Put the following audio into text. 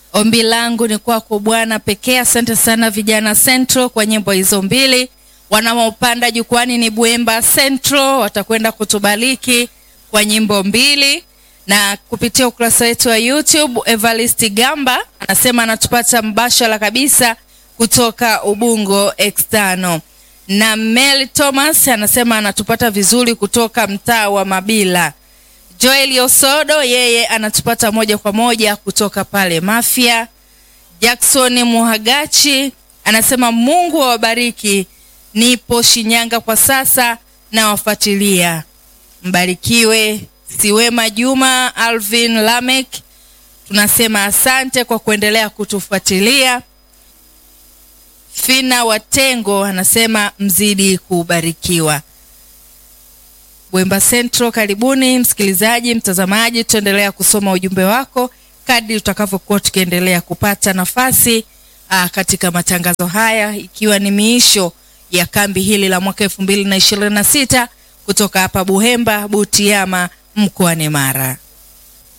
Ombi langu ni kwako Bwana pekee. Asante sana vijana Central kwa nyimbo hizo mbili. Wanaopanda jukwani ni Buemba Central, watakwenda kutubariki kwa nyimbo mbili, na kupitia ukurasa wetu wa YouTube Evarist Gamba anasema anatupata mbashara kabisa kutoka Ubungo External, na Mel Thomas anasema anatupata vizuri kutoka mtaa wa Mabila. Joel Osodo yeye anatupata moja kwa moja kutoka pale Mafia. Jackson Muhagachi anasema Mungu awabariki, nipo Shinyanga kwa sasa na wafuatilia. Mbarikiwe. Siwema Juma Alvin Lamek tunasema asante kwa kuendelea kutufuatilia. Fina Watengo anasema mzidi kubarikiwa. Bwemba Central, karibuni msikilizaji, mtazamaji, tutaendelea kusoma ujumbe wako kadri tutakavyokuwa tukiendelea kupata nafasi aa, katika matangazo haya, ikiwa ni miisho ya kambi hili la mwaka elfu mbili na ishirini na sita kutoka hapa Buhemba Butiama mkoani Mara.